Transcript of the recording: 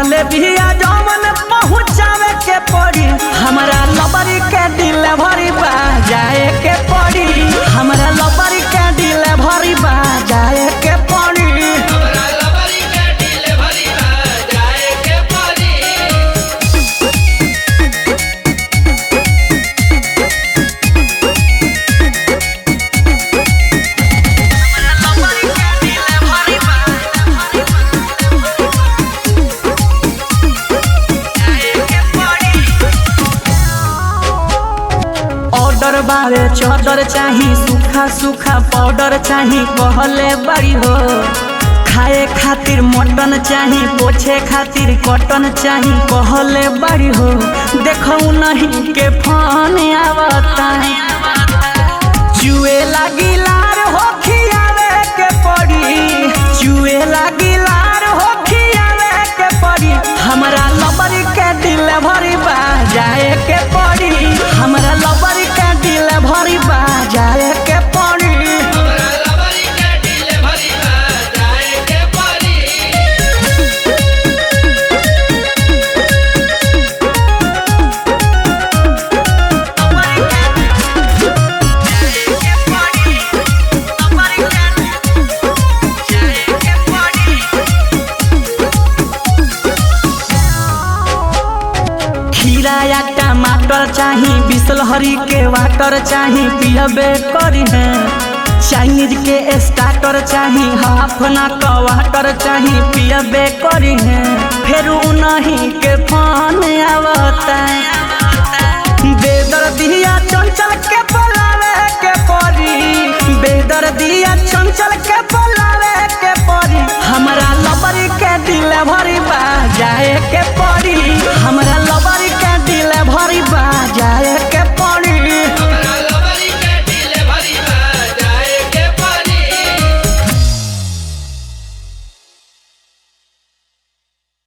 कहले बिया जवन पहुँचावे के पड़ी हमरा लबरी के डिलीवरी बा जाए के पड़ी हमरा लबरी के डिलीवरी बा जाए के पड़ी हमरा लबरी के डिलीवरी बा जाए के पड़ी ऑर्डर बारे चादर चाही सूखा सूखा पाउडर चाही कहले बड़ी हो खाए खातिर मटन चाही पोछे खातिर कॉटन चाही कहले बड़ी हो देखो नहीं के फोन आवता चुए लागी लार हो खियावे के पड़ी चुए लागी लार हो खियावे के पड़ी हमरा लबरी के डिलीवरी बा जाए के पड़ी हमरा लबरी के डिलीवरी बा जाए के पड़ी हमरा लबरी के डिलीवरी बा जाए के पड़ी खीरा या टमाटर चाही बिसलहरी के वाटर चाही पियबे करी है चाइनीज के स्टार्टर चाही हाफ ना कवाटर चाही पियबे करी है फिर नहीं के फोन आवता